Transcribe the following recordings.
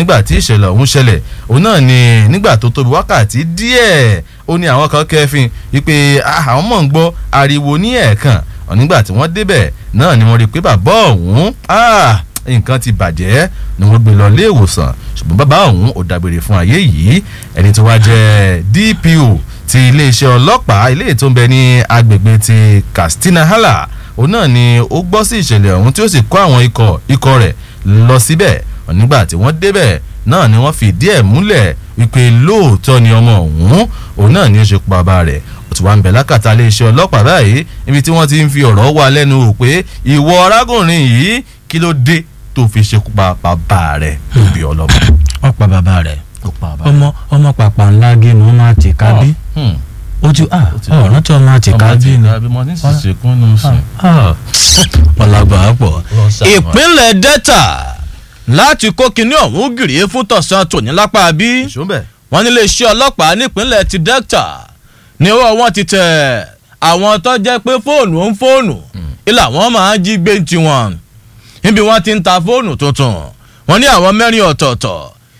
nígbà tí ìṣẹ̀lẹ̀ ọ̀hún ṣẹlẹ̀ òun náà ni nígbà tó tóbi wákàtí díẹ̀ ó ní àwọn kan kẹfin wípé àwọn mọ̀ ń gbọ́ ariwo ní ẹ̀ẹ̀kan nígbà tí wọ́n débẹ̀ náà ni wọ́n rí i pé bàbá ọ̀hún nǹkan ti bàjẹ́ ni wọ́n gbé lọ ilé ìwòsàn ṣùgbọ́n bàbá ọ̀hún ò dágbére fún ayé yìí ẹni tó wá jẹ́ DPO ti iléeṣẹ́ ọlọ́pàá ilé tó ń bẹ ní agbègbè ti Katsina Hala òun náà ni ó gbọ́ sí ìṣẹ̀lẹ̀ ọ̀hún tí ó sì kó àwọn ikọ̀ ikọ̀ rẹ̀ lọ síbẹ̀ nígbà tí wọ́n débẹ̀ náà ni wọ́n fìdí ẹ̀ múlẹ̀ wípé lóòótọ́ ni ọmọ ọ̀hún òun náà ni ó ṣe pa bàbá rẹ̀ ó ti wá ń bẹ̀ lákàtà iléeṣẹ́ ọlọ́pàá báyìí níbi tí wọ́n ti ń fi ọ̀rọ̀ wá lẹ́nu wò pé ìwọ arákùnrin yìí kí ló dé tó fi ṣekú pa bàbá rẹ̀ níbi ọlọ́mọ. ó pa bàbá rẹ̀ ó pa bàbá rẹ̀. ọmọ ọmọ pàpà ńlá gínú ọmọ àti kábí ojú ọ̀ràn tí ọmọ àti kábí ni ọmọ tí ń ṣèkún nù sùn. ọ̀làgbà pọ̀. ìpínlẹ̀ Delta láti kó kinní ọ̀hún gìrì fún tọ̀sán tòní lápá bí ìṣúnbẹ̀. wọ́n nílé iṣẹ́ ọlọ́pàá nípínlẹ̀ ti Delta ní ọwọ́ wọn ti tẹ̀ àwọn tó jẹ́ pé fóònù ń fóònù ilà wọn máa ń jí gbé tiwọn níbi wọ́n ti ń ta fóònù tuntun wọ́n ní àwọn mẹ́rin ọ̀tọ̀ọ̀tọ̀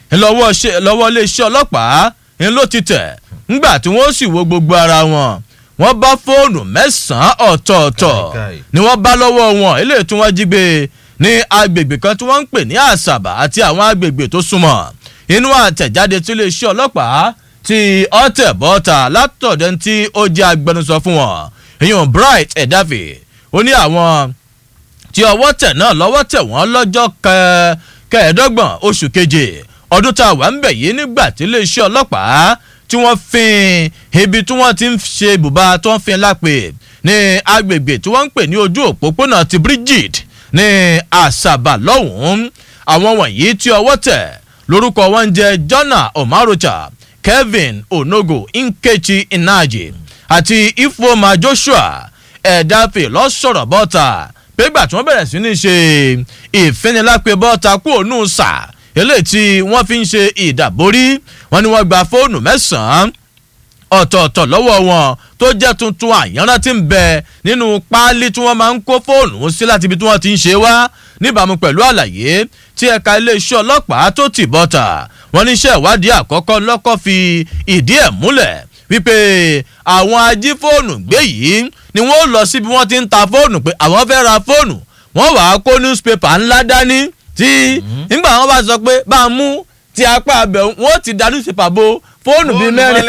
lọ́wọ́ iléeṣẹ́ ọlọ́pàá ń ló ti tẹ̀ ńgbà tí wọ́n sì wo gbogbo ara wọn wọ́n bá fóònù mẹ́sàn-án ọ̀tọ̀ọ̀tọ̀ ni wọ́n bá lọ́wọ́ wọn eléyìí tí wọ́n jí gbé ní agbègbè kan tí wọ́n ń pè ní àṣàbà àti àwọn agbègbè tó súnmọ́ inú àtẹ̀jáde tí iléeṣẹ́ ọlọ́pàá ti ọ̀tẹ̀ bọ́ta látọ̀dẹ̀ tí ó jẹ́ agbẹnusọ fún wọn ìyọ̀n bright ẹ̀dáfì ó ní àwọn tí ọwọ́ tẹ̀ náà lọ́wọ́ tẹ̀ wọ́n lọ́jọ́ kẹẹ̀ẹ́dọ́gbọ̀n oṣù keje ọdún tá a wà ń bẹ̀ yìí nígbà tí iléeṣẹ́ ọlọ́pàá tí wọ́n fin ibi tí wọ́n ti ń ṣe ibùba tó ń fin lápè ní agbègbè tí wọ́n ń pè ní ojú òpópónà ti Bridget ní àṣàbà lọ́hùn-ún àwọn wọ̀nyí tí ọwọ́ tẹ̀ lórúkọ wọn jẹ́ Jona Omarocha Kevin Onogo Nkechi Inaji àti Ifeoma Joshua ẹ̀dáfẹ́ lọ́sọ̀rọ̀ bọ́ta pégbà tí wọ́n bẹ̀rẹ̀ sí ní ṣe ìfinilápẹ́ bọ́ta kú òun sà eléyìí tí wọ́n fi ń ṣe ìdàborí wọ́n ní wọ́n gba fóònù mẹ́sàn-án ọ̀tọ̀ọ̀tọ̀ lọ́wọ́ wọn tó jẹ́ tuntun àyànrán tí ń bẹ nínú páálí tí wọ́n máa ń kó fóònù sí láti ibi tí wọ́n ti ń ṣe wá níbàámu pẹ̀lú àlàyé tí ẹ̀ka iléeṣẹ́ ọlọ́pàá tó tì bọ́ta wọ́n ní iṣẹ́ ìwádìí àkọ́kọ́ lọ́kọ́ fi ìdí ẹ̀ múlẹ̀ wípé àwọn ajífóònù gbé yìí ni wọ́n lọ síbi wọ́n ti ń ta fóònù pé àwọn fẹ́ ra fóònù wọ́n wàá kó newspaper ńlá dání tí nígbà wọn bá sọ pé bá a mú ti apá abẹ wọn ti da newspaper bo fóònù bíi mẹ́rin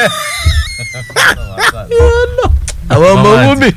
àwọn ọmọ owó bì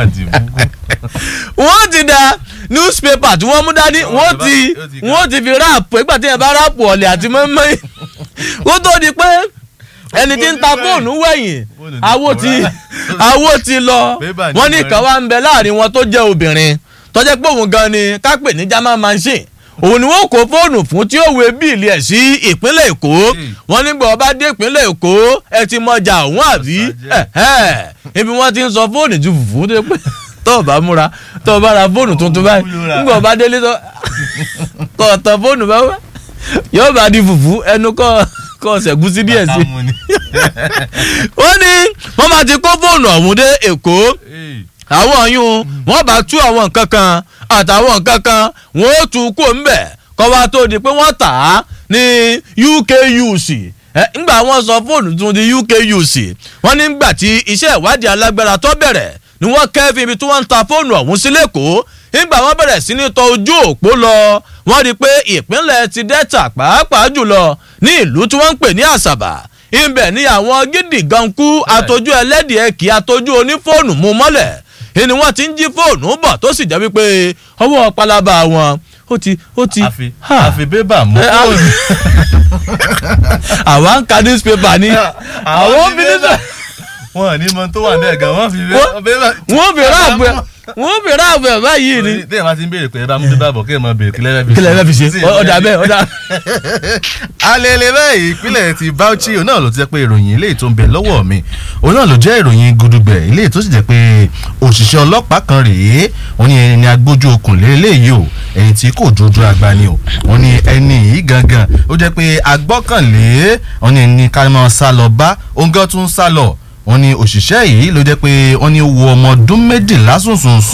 wọ́n ti da newspaper tí wọ́n mú dání wọ́n ti wọ́n ti fi ráàpù ìgbà tí yẹn bá ráàpù ọ̀lẹ̀ àti mọ́mọ́yìn kó tó di pé ẹni tí ń ta fóònù wẹ̀yìn awo ti awo ti lọ wọ́n ní kan wá ń bẹ láàrin wọn tó jẹ́ obìnrin tó jẹ́ pé òun gan ni ká pè ní german machine òun ni wọn kó fóònù fún tí ó wé bíìlì ẹ̀ sí ìpínlẹ̀ èkó wọn nígbà ọba dé ìpínlẹ̀ èkó ẹ ti mọjà òun àbí ibi wọn ti ń sọ fóònù ju fùfú tó pé tó o bá múra tó o bá ra fóònù tuntun báyìí nígbà ọba délé tó kọ ọ̀tọ̀ fóònù bá wá yóò bá di fùfú ẹnu kọ́ kọ́ ṣẹ̀gún sí díẹ̀ sí. wọ́n ní wọ́n máa ti kó fóònù ọ̀hún dé èkó àwọn ọ̀yún wọ́n bá tú àwọn nǹkan kan àtàwọn nǹkan kan wọ́n ó tú kó ńbẹ̀ kọ́ wa tó di pé wọ́n tà á ní UKUC ńgbà wọ́n sọ fóònù tún di UKUC wọ́n ní gbà tí iṣẹ́ ìwádìí alágbára tó bẹ̀rẹ̀ ni wọ́n kẹ́fí ibi tí wọ́n ń ta fóònù ọ̀hún sí lẹ́kọ̀ọ́ nígbà wọ́n bẹ̀rẹ̀ sí ní tọ ojú òpó lọ wọ́n rí i pé ìpínlẹ̀ ti Delta pàápàá jùlọ ní ìlú tí wọ́n ń pè ní Àṣàbà ibẹ̀ ni àwọn gidi gankú àtọ́jú ẹlẹ́dìẹ̀ kì í àtọ́jú onífóònù mú mọ́lẹ̀ ni wọ́n ti ń jí fóònù bọ̀ tó sì jẹ́ wípé ọwọ́ pálábá wọn ó ti ó ti. àfi àfi bébà mú fóònù. àwa ń ka newspaper ni àwọn obìnrin náà. wọn ní mọ tó wà ní ẹ̀gàn wọn fi bébà. wọ́n fi ráàbù ẹ̀ wọ́n fi ráàbù ẹ̀ báyìí ni. tí èèyàn bá ti ń béèrè pé ẹ bá mú bébà bọ̀ kí ẹ máa béèrè kílẹ̀ bẹ́ẹ̀ kílẹ̀ bẹ́ẹ̀ fi ṣe ọ̀dà bẹ́ẹ̀ ọ̀dà. alẹ́lẹ́ báyìí ìpínlẹ̀ ti Bauchi òun náà ló ti jẹ́ pé ìròyìn eléyìí tó ń bẹ lọ́wọ́ mi òun náà ló jẹ́ ìròyìn gudugbẹ̀ eléyìí tó sì jẹ́ pé òṣìṣẹ́ ọlọ́pàá kan rèé wọ́n ní ẹni agbójú okùn lé eléyìí o ẹni tí kò jojú agba ni o wọ́n ní ẹni yìí gangan ó jẹ́ pé agbọ́kànlé wọ́n ní ẹni ká máa sá lọ bá òun gan tún sá lọ wọ́n ní òṣìṣẹ́ yìí ló jẹ́ pé wọ́n ní wo ọmọ ọdún méjìlá sùnsùnsùn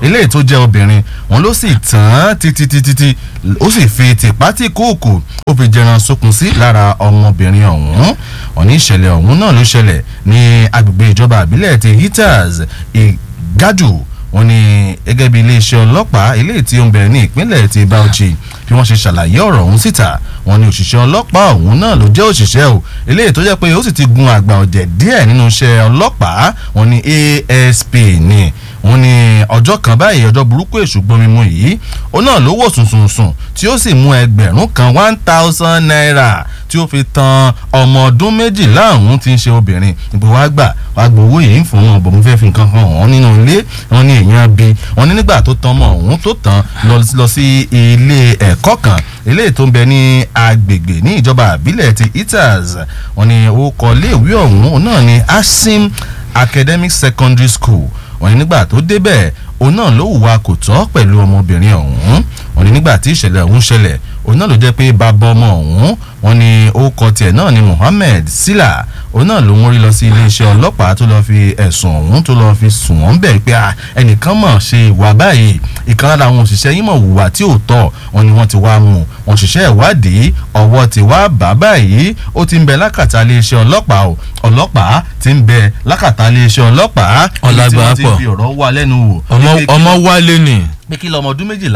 eléyìí tó jẹ́ obìnrin wọn ló sì tàn án títítítí ó sì fi tìpátì kóòkù ó fi jẹran sókun sí lára ọmọbìnrin ọ̀hún ọ̀ní ìṣẹ̀lẹ̀ ọ̀hún náà ló ṣẹlẹ̀ ní agbègbè ìjọba àbílẹ̀ ti hitters ìgádù wọn ni gẹ́gẹ́ bí iléeṣẹ́ ọlọ́pàá eléyìí tí ó ń bẹ̀rẹ̀ ní ìpínlẹ̀ ti bauchi bí wọ́n ṣe ṣàlàyé ọ̀rọ̀ ọ̀hún síta wọn ni òṣìṣẹ́ ọlọ́pàá ọ̀hún náà ló jẹ́ òṣìṣẹ́ o eléyìí tó jẹ́ pé ó sì ti gun àgbà ọ̀jẹ̀ díẹ̀ nínú iṣẹ́ ọlọ́pàá wọn ni asp ni wọn ní ọjọ́ kan báyìí ọjọ́ burúkú èṣù gbomimu yìí ó náà ló wò sùnsùnsùn tí ó sì mú ẹgbẹ̀rún kan one thousand naira tí ó fi tan ọmọ ọdún méjìlá ọ̀hún tí ń ṣe obìnrin ìbò wá gbà wá gbowó yìí ń fún wọn bò mo fẹ́ fi nǹkan kan hàn nínú ilé wọn ní èèyàn bí wọn ní nígbà tó tan ọmọ ọ̀hún tó tàn lọ sí ilé ẹ̀kọ́ kan ilé tó ń bẹ ní agbègbè ní ìjọba àbílẹ̀ ti itas wọn ní orúkọ iléèwé ọ̀hún náà ní asim academic secondary school wọ́n ní nígbà tó débẹ̀ òun náà ló hùwà kò tọ́ pẹ̀lú ọmọbìnrin ọ̀hún wọ́n ní nígbà tí ìṣẹ̀lẹ̀ ọ̀hún ṣẹlẹ̀ òun náà ló jẹ́ pé bàbá ọmọ ọ̀hún wọ́n ní orúkọ tiẹ̀ náà ni Muhammed Sila òun náà ló mórí lọ sí iléeṣẹ́ ọlọ́pàá tó lọ́ọ́ fi ẹ̀sùn ọ̀hún tó lọ́ọ́ fi sùn wọ́n bẹ̀ pé ẹnìkan mọ̀ ṣe ìwà báyìí ìkan lára àwọn òṣìṣẹ́ yín mọ̀ hùwà tí ò tọ́ wọn ni wọ́n ti wá mú wọn ṣiṣẹ́ ìwádìí ọwọ́ ti wá bá báyìí ó ti ń bẹ lákàtà iléeṣẹ́ ọlọ́pàá o ọlọ́pàá ti ń bẹ lákàtà iléeṣẹ́ ọlọ́pàá ọ̀làgbà pọ̀ tí wọ́n ti fi ọ̀rọ̀ wá lẹ́nu wò. ọmọ wálé ni. pé kí lọmọ ọdún méjìlá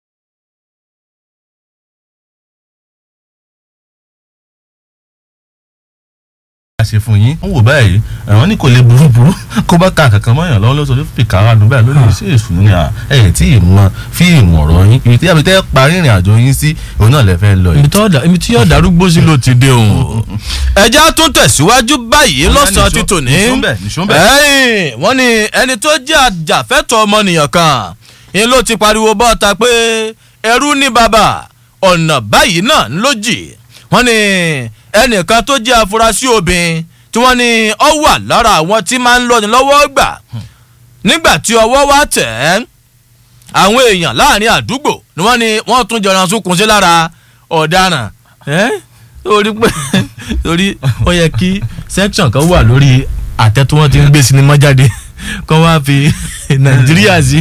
ṣe fún yín ń wò báyìí àwọn ní kò lè burú burú kó bá ka kankan mọ́yàn lọ́wọ́ lọ́sọ̀rọ̀ fi kàrà nù báyìí lónìí ṣé èṣù ni à ẹ̀ tí ì mọ fíìmù ọ̀rọ̀ yín ibi tí àbítẹ́ parí ìrìn àjò yín sí òun náà lè fẹ́ lọ yìí. ibi tí yóò darúgbó sí ló ti dé òun. ẹja tún tẹ̀síwájú báyìí lọ́sàn-án ti tò ní. wọ́n ní ẹni tó jẹ́ àjàfẹ́tọ̀ ọmọnìyàn kan ni ló ti pariwo bọ́ta pé ẹrú ní bàbá ọ̀nà báyìí náà ló jì wọ́n ní ẹnìkan tó jẹ́ afurasí obìnrin tí wọ́n ní ọ wà lára àwọn tí máa ń lọ́ni lọ́wọ́ gbà nígbà tí ọwọ́ wá tẹ̀ ẹ́ àwọn èèyàn láàrin àdúgbò ni wọ́n ní wọ́n tún jọra sunkún sí lára ọ̀daràn torí pé torí ó yẹ kí section kan wà lórí àtẹ tí wọ́n ti ń gbé sinimá jáde kọ́ wá fi nàìjíríà sí.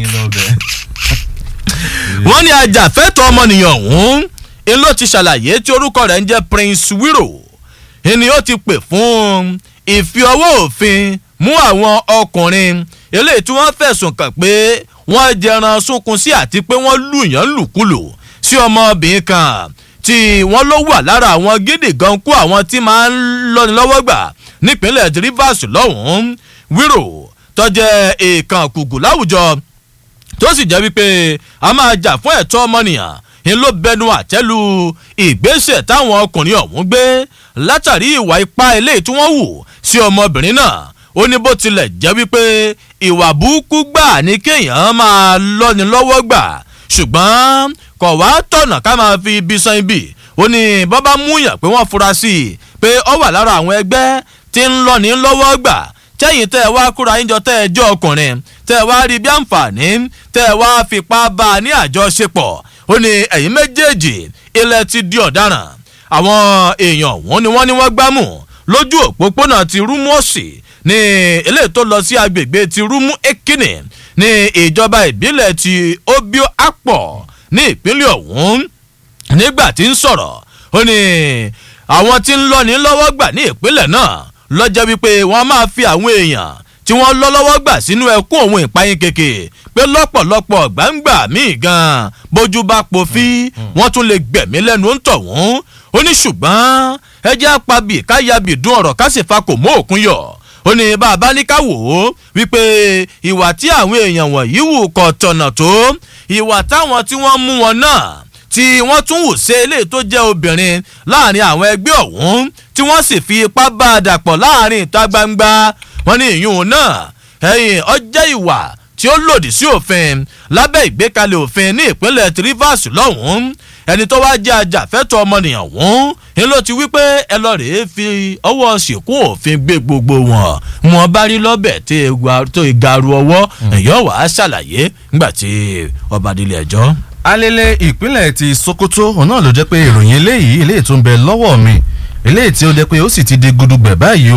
wọ́n ní ajàfẹ́tọ̀ ọmọnìyàn ọ̀hún n ló ti ṣàlàyé tí orúkọ rẹ̀ ń jẹ́ Prince Wiro ni ó ti pè fún ìfi ọwọ́ òfin mú àwọn ọkùnrin eléyìí tí wọ́n fẹ̀sùn kàn pé wọ́n jẹran sunkún sí àti pé wọ́n lùyàn lùkulù sí ọmọbìnrin kan tí wọ́n ló wà lára àwọn gidi gan kú àwọn tí máa ń lọ́ni lọ́wọ́ gbà nípínlẹ̀ Rivers lọ́hùn-ún Wiro tó jẹ́ èèkàn kùkù láwùjọ tó sì jẹ́ wípé a máa jà fún ẹ̀tọ́ ọmọnìyàn ń ló bẹnu àtẹ́lu ìgbésẹ̀ táwọn ọkùnrin ọ̀hún gbé látàrí ìwà ipá eléyìí tí wọ́n wù sí ọmọbìnrin náà ó ní bó tilẹ̀ jẹ́ wípé ìwà burúkú gbà ní kéèyàn máa lọ́ni lọ́wọ́ gbà ṣùgbọ́n kò wá tọ̀nà ká máa fi ibi san ibi ó ní bọ́bá múyàn pé wọ́n fura sí i pé ó wà lára àwọn ẹgbẹ́ tí ń lọ́ni lọ́wọ́ gbà tẹ́yìn tẹ́ ẹ wá kúra yín jọ tẹ́ ẹ jẹ́ ọkùnrin tẹ́ ẹ wá rí bí àǹfààní tẹ́ ẹ wá fipá bá a ní àjọṣepọ̀ ó ní ẹ̀yin méjèèjì ilẹ̀ ti di ọ̀daràn àwọn èèyàn wọn ni wọ́n ní wọ́n gbámú lójú òpópónà ti rúmú òsì ní eléyìí tó lọ sí agbègbè ti rúmú ekini ní ìjọba ìbílẹ̀ ti obio apọ̀ ní ìpínlẹ̀ ọ̀hún nígbà tí ń sọ̀rọ̀ ó ní àwọn tí ń lọ́ni lọ́wọ́ gbà ní ìpínlẹ̀ náà lọ́jọ́ wípé wọ́n máa fi àwọn èèyàn tí wọ́n lọ́ lọ́wọ́ gbà sínú ẹkún òun ìpayín keke pé lọ́pọ̀lọpọ̀ gbàǹgbà míì gan bójú bá pòfí wọ́n tún lè gbẹ̀mí lẹ́nu ń tọ̀ wọ́n ó ní ṣùgbọ́n ẹjẹ́ apabì káyabì dún ọ̀rọ̀ ká sì fa kò mọ́ òkun yọ̀ ó ní bàbá ní ká wò ó wípé ìwà tí àwọn èèyàn wọ̀nyí wù kọ̀ tọ̀nà tó ìwà táwọn tí wọ́n mú wọn náà tí wọ́n tún wù sí eléyìí tó jẹ́ obìnrin láàrin àwọn ẹgbẹ́ ọ̀hún tí wọ́n sì fi ipá bá a dàpọ̀ láàrin ìta gbangba wọ́n ní ìyún náà ẹ̀yìn ọjẹ́ ìwà tí ó lòdì sí òfin lábẹ́ ìgbékalẹ̀ òfin ní ìpínlẹ̀ Rivers lọ́hùn-ún ẹni tó wáá jẹ́ ajàfẹ́tọ̀ ọmọnìyàn wọ́n ń ló ti wí pé ẹ lọ rèé fi ọwọ́ sìnkún òfin gbé gbogbo wọn wọn bá rí lọ́bẹ̀ tó ìgaru ọwọ́ ẹ̀yọ́ wàá ṣàlàyé nígbà tí ọba délé ẹjọ́ alele ìpínlẹ̀ ti Sokoto òun náà ló jẹ́ pé ìròyìn eléyìí eléyìí tó ń bẹ lọ́wọ́ mi eléyìí tí ó jẹ́ pé ó sì ti di gudugbẹ̀ báyìí o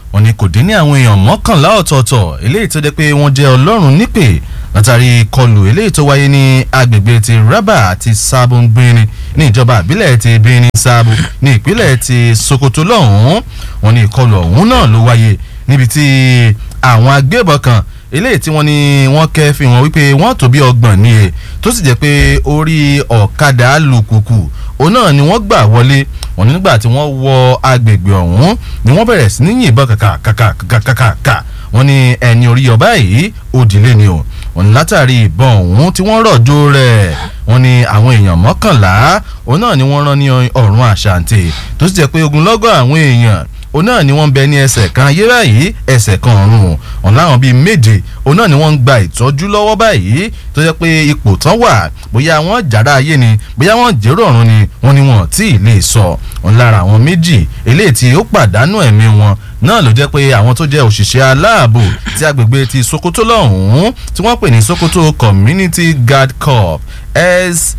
wọ́n ní kò dín ní àwọn èèyàn mọ́kànlá ọ̀tọ̀ọ̀tọ̀ eléyìí tó jẹ́ pé wọ́n jẹ́ ọlọ́run nípè látàrí kọlù eléyìí tó wáyé ní agbègbè ti raba àti sabo gbinrin ní ìjọba àbílẹ̀ ti benin sabo ní ìpínlẹ̀ ti sokoto lọ́hùn-ún wọ́n ní ìkọlù ọ̀hún náà ló wáyé níbi tí àwọn agbébọn kan eléyìí tí wọ́n ní wọ́n kẹ́ fi hàn wípé wọ́n tó bí ọgbọ̀n ní e tó sì jẹ́ pé orí ọ̀kadà alùpùpù òun náà ni wọ́n gbà wọlé wọ́n ní nígbà tí wọ́n wọ agbègbè ọ̀hún ni wọ́n bẹ̀rẹ̀ sí ní yìnbọn kàkàkàkàkàkà wọ́n ní ẹni orí ọba yìí òdìlé ni o wọ́n ní látàrí ìbọn ọ̀hún tí wọ́n rọ̀jò rẹ̀ wọ́n ní àwọn èèyàn mọ́kànlá òun náà ni wọ́n rán ní ọ̀run àṣàǹtì tó sì jẹ́ pé ogunlọ́gọ̀ àwọn èèyàn òun náà ni wọ́n ń bẹ ní ẹsẹ̀ kan ayé báyìí ẹsẹ̀ kan ọ̀run ọ̀n láwọn bíi méje òun náà ni wọ́n ń gba ìtọ́jú lọ́wọ́ báyìí tó jẹ́ pé ipò tán wà bóyá wọ́n jàrá ayé ni bóyá wọ́n jèrò ọ̀run ni wọ́n ní wọn tí ì lè sọ ọ̀n lára àwọn méjì eléyìí tí ó pàdánù ẹ̀mí wọn náà ló jẹ́ pé àwọn tó jẹ́ òṣìṣẹ́ aláàbò tí agbègbè ti sokoto lọ́hùn-ún tí wọ́n pè ní sokoto community guard corps s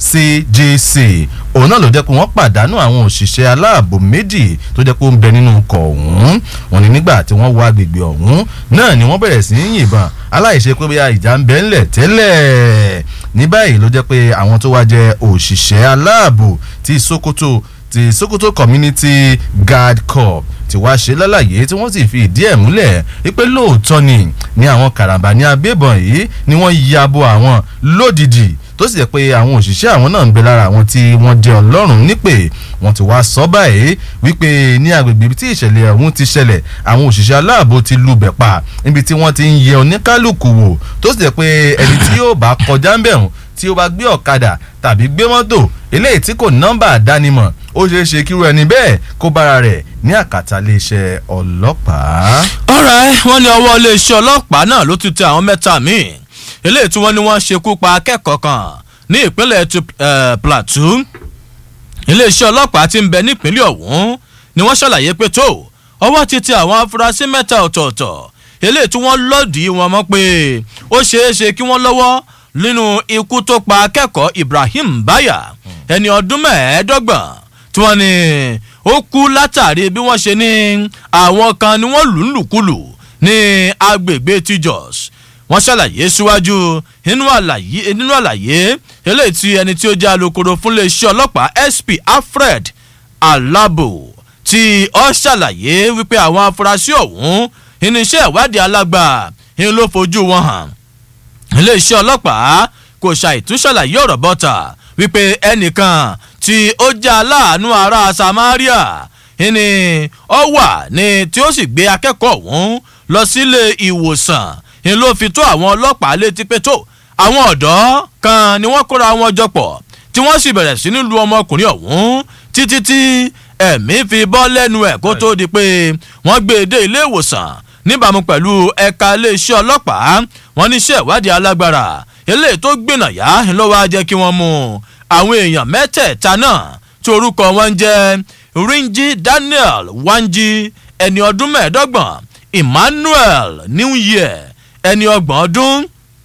cjc òun náà ló jẹ́ pé wọ́n pàdánù àwọn òṣìṣẹ́ aláàbò méjì tó jẹ́ pé ó ń bẹ nínú ọkọ̀ ọ̀hún wọ́n ní nígbà tí wọ́n wọ agbègbè ọ̀hún náà ni wọ́n bẹ̀rẹ̀ sí í yìnbọn aláìṣe pé bóyá ìjà ń bẹ ńlẹ̀ tẹ́lẹ̀ ní báyìí ló jẹ́ pé àwọn tó wá jẹ́ òṣìṣẹ́ aláàbò ti sokoto ti sokoto community guard corps ti wá ṣe lálàyé tí wọ́n sì fi ìdí ẹ̀ múlẹ̀ wípé lóòótọ́ ni ní àwọn karambà ní agbébọn yìí ni wọ́n ya bo àwọn lódìdí tó sì jẹ́ pé àwọn òṣìṣẹ́ àwọn náà ń bẹ lára àwọn tí wọ́n jẹ́ ọlọ́run nípè wọ́n ti wá sọ báyìí wípé ní agbègbè tí ìṣẹ̀lẹ̀ ọ̀hún ti ṣẹlẹ̀ àwọn òṣìṣẹ́ aláàbò ti lubẹ̀ pa níbi tí wọ́n ti ń yẹ oníkálukú wò tó sì jẹ́ pé ẹni tí yóò bá kọjá ń bẹ̀rùn tí ó bá gbé ọ̀kadà tàbí gbé mọ́tò eléyìí tí kò nọ́mbà àdánimọ̀ ó ṣeé ṣe kírú ẹni bẹ́ẹ̀ kó bára rẹ̀ ní àkàtà iléeṣẹ́ ọlọ́pàá. ọ̀rẹ́ wọ́n ní ọwọ́ iléeṣẹ́ ọlọ́pàá náà ló ti tẹ àwọn mẹ́ta míì eléyìí tí wọ́n ní wọ́n ṣekú pa akẹ́kọ̀ọ́ kan ní ìpínlẹ̀ plateau iléeṣẹ́ ọlọ́pàá ti ń bẹ nípínlẹ̀ ọ̀hún ni wọ́n ṣàlàyé pé tó ọwọ́ ti tẹ àwọn afurasí mẹ́ta ọ̀tọ̀ọ̀tọ̀ eléyìí tí wọ́n lòdì wọn mọ́ pé ó ṣeé ṣe kí wọ́n lọ́wọ́ nínú ikú tó pa akẹ́kọ̀ọ́ ibrahim baya ẹni ọdún mẹ́ẹ̀ẹ́dọ́gbọ̀n tí wọ́n ní ó kú látàrí bí wọ́n ṣe ní àwọn kan ni wọ́n lù ń lùkulù ní agbègbè tí jos wọ́n ṣàlàyé síwájú nínú àlàyé nínú àlàyé eléyìí tí ẹni tí ó jẹ́ alukoro fún iléeṣẹ́ ọlọ́pàá sp alfred alabo tí ó ṣàlàyé wípé àwọn afurasí ọ̀hún irinṣẹ́ ìwádìí alágbà ń ló fojú wọn hàn iléeṣẹ́ ọlọ́pàá kò ṣàìtúnṣàlàyé ọ̀rọ̀ bọ́tà wípé ẹnìkan tí ó jẹ́ aláàánú ará samaria ni ó wà ní tí ó sì gbé akẹ́kọ̀ọ́ ọ̀hún lọ sílé ìwòsàn ni ló fi tó àwọn ọlọ́pàá létí pé tó àwọn ọ̀dọ́ kan ni wọ́n kóra wọn jọ pọ̀ tí wọ́n sì bẹ̀rẹ̀ sí ní lu ọmọkùnrin ọ̀hún títí tí ẹ̀mí fi bọ́ lẹ́nu ẹ̀ kó tó di pé wọ́n gbé e dé ilé ìwòsàn níbàámu pẹ̀lú ẹ̀ka iléeṣẹ́ ọlọ́pàá wọn níṣẹ́ ìwádìí alágbára eléyìí tó gbìnà yá ló wá jẹ́ kí wọ́n mú àwọn èèyàn mẹ́tẹ̀ẹ̀ta náà tí orúkọ wọn jẹ́ rinji daniel wanji ẹni ọdún mẹ́ẹ̀ẹ́dọ́gbọ̀n emmanuel new year ẹni ọgbọ̀n ọdún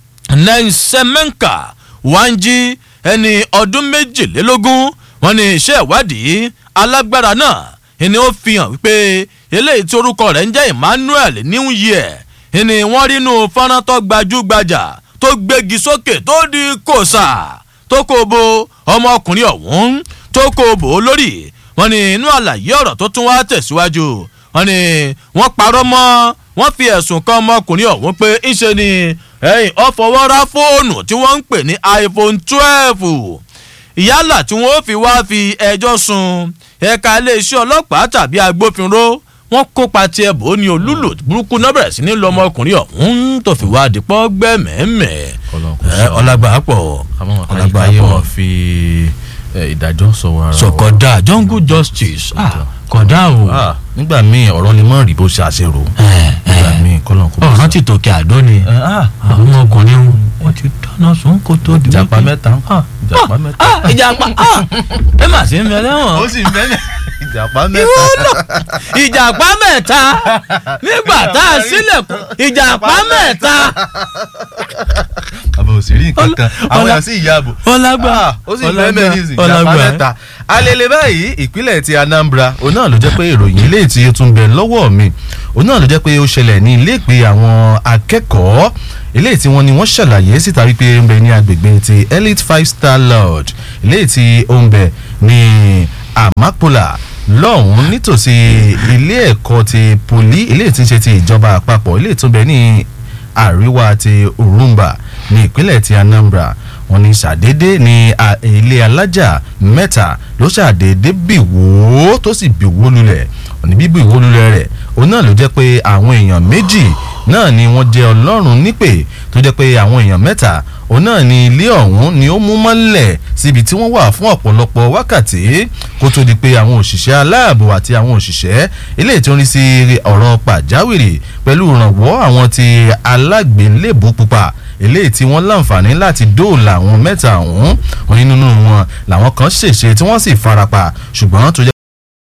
nensemenka wanji ẹni ọdún méjìlélógún wọn ní iṣẹ́ ìwádìí alágbára náà ni ó fi hàn wípé eléyìí tí orúkọ rẹ̀ ń jẹ́ emmanuel new year ni wọ́n rí inú fọ́nrán tó gbajúgbajà tó gbégi sókè tó di kòsà tó kó bo ọmọkùnrin ọ̀hún tó kó bò ó lórí wọn ní inú àlàyé ọ̀rọ̀ tó tún wá tẹ̀síwájú wọn ní wọ́n parọ́ mọ́ wọ́n fi ẹ̀sùn kan ọmọkùnrin ọ̀hún pé ńṣe ni ẹ̀yìn ọ̀fọwọ́rá fóònù tí wọ́n ń pè ní iphone twelve yálà tí wọ́n fi wá fi ẹjọ́ sun ẹ̀ka iléeṣẹ́ ọlọ́pàá tàbí agbófinró wọ́n kópa tiẹ̀ bò ó ní olúlò burúkú náà bẹ̀rẹ̀ sí ní lọ ọmọkùnrin ọ̀hún tó fi wá dìpọ́ gbẹ́mẹ̀ẹ́mẹ̀ ọlágbà pọ̀ ọlágbà pọ̀ wọ́n fi ìdájọ́ sọ̀wọ́ ara wọn. sọ̀kọ̀dà jungle justice kọ̀dà o. nígbà míì ọ̀rọ̀ ni mọ́ rí bó ṣe àṣerò. nígbà míì kọ́lọ̀ kó bá ọ̀rọ̀ ti tòkè àdó ni àwọn ọmọkùnrin wọn ti dáná sun kó tó di. ìjàpá mẹ́ta ìjàpá mẹ́ta. ìjàpá ẹ mà sí ń bẹ lẹ́wọ̀n. ó sì ń bẹ́ẹ̀ ìjàpá mẹ́ta. ìwọ náà ìjàpá mẹ́ta nígbà tá a sílẹ̀kùn ìjàpá mẹ́ta. àbò ò sì rí nǹkan kan àwọn èèyàn sì yàbò ọlágbà ó sì bẹ́ẹ̀ bẹ́ẹ̀ ní ìsìn ìjàmbá mẹ́ta alele báyìí ìpínlẹ̀ ti Anambra òun náà ló jẹ́ pé ìròyìn ilé tí ó tún bẹ lọ́wọ́ mi òun náà ló jẹ́ pé ó ṣẹlẹ̀ ní ilé ìpè àwọn akẹ́kọ̀ọ́ ilé tí wọ́n ní wọ́n ṣàlàyé síta wípé ó ń bẹ ní agbègbè ti Elite Five Star Lodge ilé tí ó ń bẹ ní Amapola lọ́hùn-ún nítòsí ilé ẹ̀kọ́ ti poli ilé tí ń ṣe ti ìjọba àpapọ̀ ilé tó ń bẹ ní àríwá ti Urumba ní ìpínlẹ̀ ti Anambra wọ́n ní ṣàdédé ní ilé alájà mẹ́ta ló ṣàdédé bìwó tó sì bìwó lulẹ̀ òní bíbí ìwó lulẹ̀ rẹ̀ òun náà ló jẹ́ pé àwọn èèyàn méjì náà ni wọ́n jẹ́ ọlọ́run nípè tó jẹ́ pé àwọn èèyàn mẹ́ta òun náà ni ilé ọ̀hún ni ó mú mọ́lẹ̀ síbi tí wọ́n wà fún ọ̀pọ̀lọpọ̀ wákàtí kó tó di pé àwọn òṣìṣẹ́ aláàbò àti àwọn òṣìṣẹ́ ilé tí ó ń rí sí ọ̀rọ̀ pàjáwìrì pẹ̀lú ìrànwọ́ àwọn ti alágbélébùú pupa eléyìí tí wọ́n láǹfààní láti dóòlà àwọn mẹ́ta ọ̀hún òní nínú wọn làwọn kan ṣèṣe tí wọ́n sì farapa ṣùgbọ́n tó jẹ́